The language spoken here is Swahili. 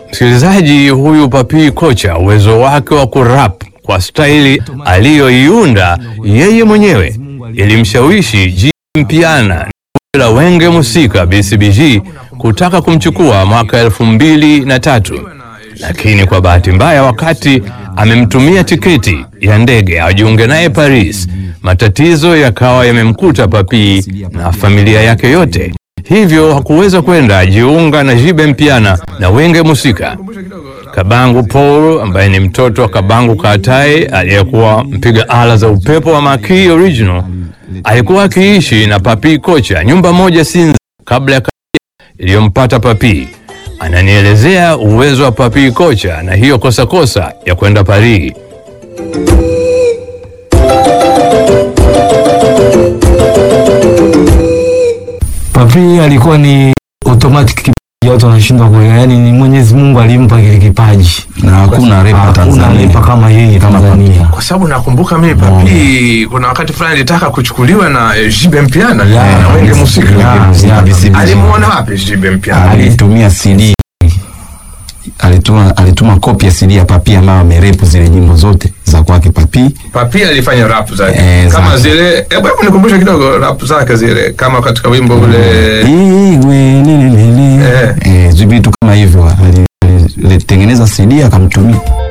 Msikilizaji, huyu Papi Kocha, uwezo wake wa kurap kwa staili aliyoiunda yeye mwenyewe ilimshawishi G Mpiana la Wenge Musika BCBG kutaka kumchukua mwaka elfu mbili na tatu, lakini kwa bahati mbaya, wakati amemtumia tiketi ya ndege ajiunge naye Paris, matatizo yakawa yamemkuta Papi na familia yake yote, hivyo hakuweza kwenda ajiunga na Jibe Mpiana na Wenge Musika. Kabangu Paul ambaye ni mtoto wa Kabangu Katae aliyekuwa mpiga ala za upepo wa Maki Original alikuwa akiishi na Papi Kocha nyumba moja Sinza kabla ya iliyompata Papi. Ananielezea uwezo wa Papi Kocha na hiyo kosa kosa ya kwenda Paris. Papi alikuwa ni automatic kipaji, watu wanashindwa kuelewa. Yani ni Mwenyezi Mungu alimpa kile kipaji, na hakuna repa hakuna Tanzania repa kama yeye Tanzania. kwa sababu nakumbuka mimi Papi kuna wakati fulani alitaka kuchukuliwa na eh, Jibe Mpiana Ya, na Wenge Musika ya, ya, BCBG. alimuona wapi Jibe Mpiana alitumia CD alituma alituma kopi ya CD ya Papi ambayo amerepu zile nyimbo zote za kwake Papi. Papi alifanya rap zake Eh, kama zake. zile hebu hebu nikumbushe kidogo rap zake zile kama katika wimbo ule Iwe lelelele. Eh. Eh, vitu kama hivyo ali- alitengeneza CD akamtumia